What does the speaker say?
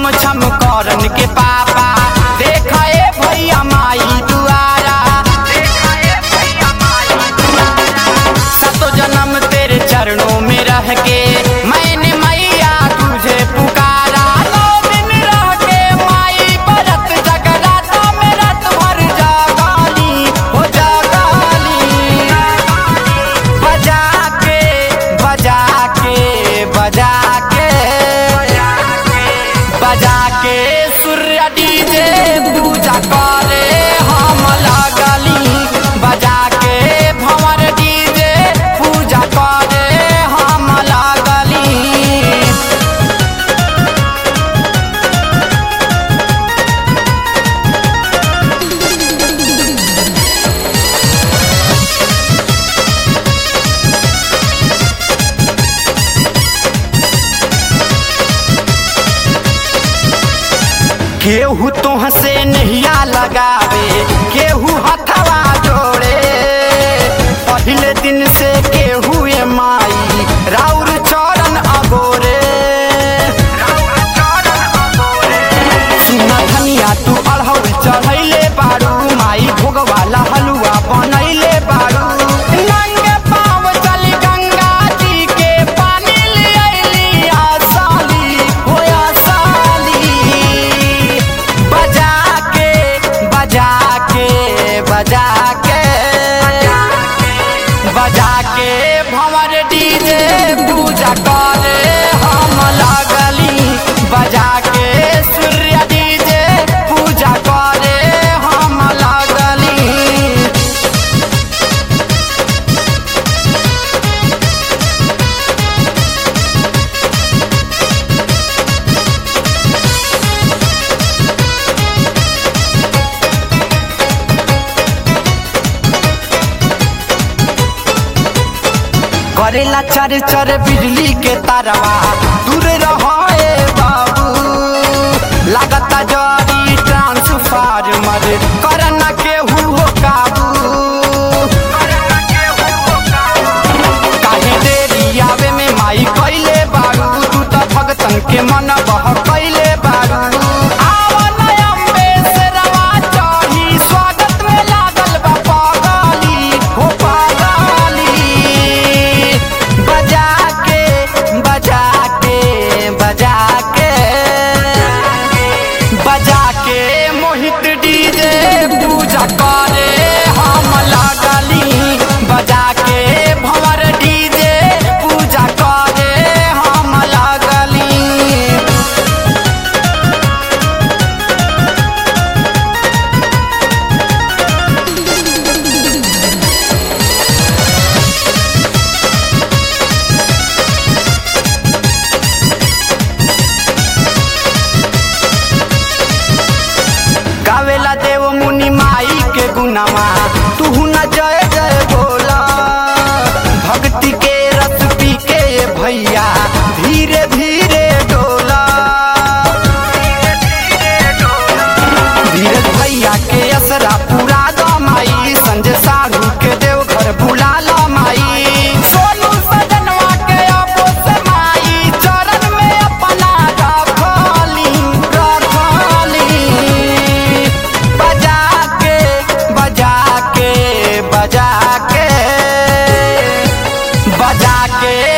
छम छम करन के पापा देखा ए भैया माई दुआरा देखा ए भैया माई दुआरा सतो जन्म तेरे चरणों में रह के मैंने मैया तुझे पुकारा नौ दिन रह के माई बरत जगराता में रात भर जागाली हो जागाली बजा के बजा के बजा के बजा के सूर्य डीजे पूजा करे हम लगली बजा के भंवर डीजे पूजा करे हम लगली केहू तोह से नहिया लगावे केहू हथवा जोड़े पहले दिन से केहू ए माई राउर चरण अगोरे सुना धनिया तू अढ़ौल चढ़ैले बारू माई भोगवाला हलुआ बनैले बारू नंगे पाँव चली गंगा जी के पानी ले अइली आसाली हो आसाली बजा के बजा के बजा के बजा के भंवर डीजे पूजा करे हम लगली बजा के सूर्य डीजे पूजा करे हम लगली करेला चर चर बिजली के तारवा दूर रहे बाबू लागता जरी ट्रांसफार्मर करना केहू हो काबू काहे देरी आवे में माई कैले बारू तू त भगतन के मन बह कैले बारू आवन अम्बे से रवा चढ़ी स्वागत में लागल बा पागली हो पागली बजा के बजा के बजा के बजा के मोहित डीजे पूजा करे हम लागली बजा के भंवर डीजे पूजा करे हम लागली गावेला देव मुनि माई के गुनामा तू न जय जय बोला भक्ति के रस पी के ये भैया धीरे धीरे डोला धीरज भैया के असरा पूरा दो माई संजय साढ़ू के देव घर बुला लो माई सोनू सजनवा के अपो से माई चरण में अपना रखली रखली बजा के बजा के बजा के बजा के